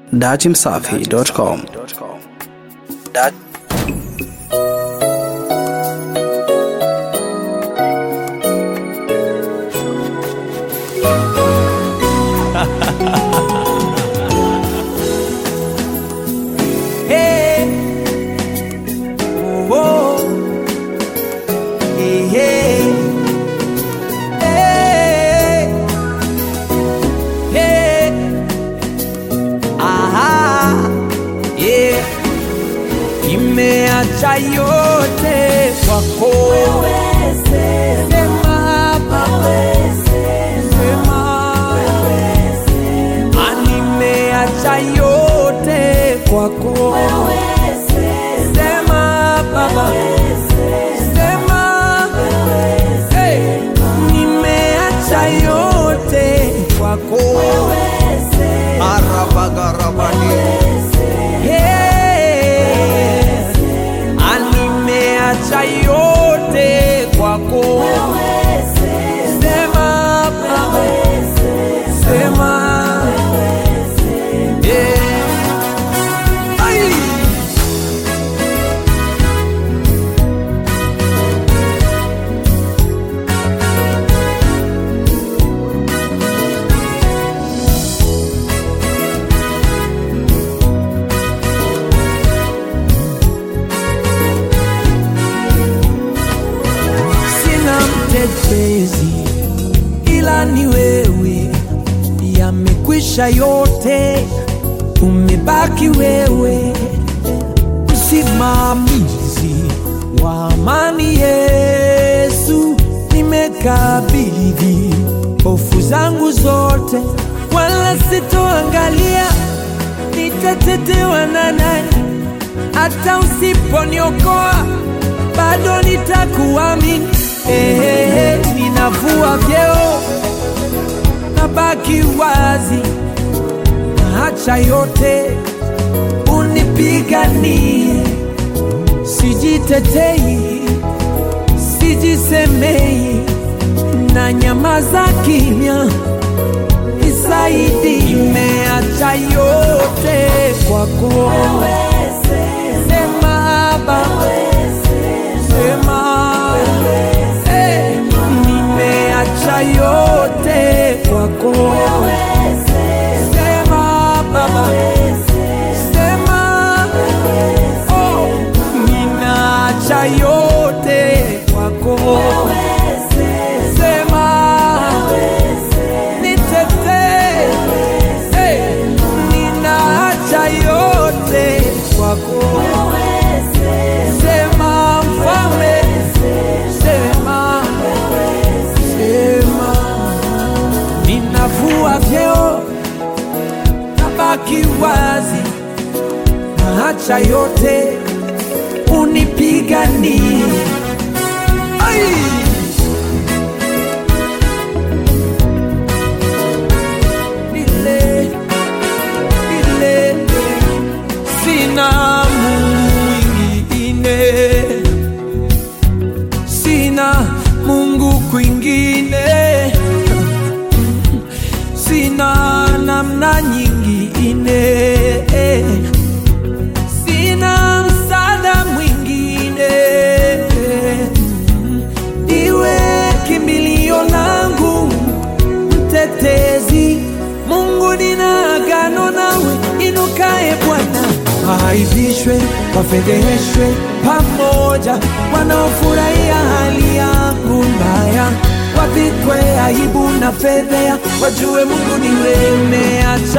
datimsafi.com. Dat Hey. Oh, oh. Hey, hey. Hey. Hey. Aha. Yeah. Nimeacha yote kwako. Sema Baba. Sema. Ah, nimeacha yote kwako. Sema Baba. Sema. Hey. Nimeacha yote kwako. Arabagarabani. Hey. Ah, nimeacha yote kwako. Sema Baba. Sema. Yeah. Ay. sina mtetezi ila ni wewe, yamekwisha yote, umebaki wewe, msimamizi wa amani. Yesu, nimekabidhi hofu zangu zote, wala sitoangalia nitatetewa na nani hata usiponiokoa bado nitakuamini. Eh, eh, eh, ninavua vyeo nabaki wazi, naacha yote unipiganie, sijitetei, sijisemei, na nyamaza kimya nisaidi, nimeacha yote kwako. Sema Baba, sema Eh, nimeacha yote kwako. Sema Baba, sema oh, ninaacha yote kwako. Sema nitetee, Eh, ninaacha yote kwako. Sema mfalme, sema, sema, ninavua vyeo, nabaki wazi, naacha yote unipiganie. Ai! Nile, nile, sina Mungu mwingine, sina Mungu kwingine, sina namna nyingine, sina msaada mwingine, iwe kimbilio langu mtetezi. Mungu, nina agano nawe, inukae Bwana, waaibishwe, wafedheheshwe pamoja, wanaofurahia hali yangu mbaya, wavikwe aibu na fedhea, wajue Mungu ni wewe. Nimeacha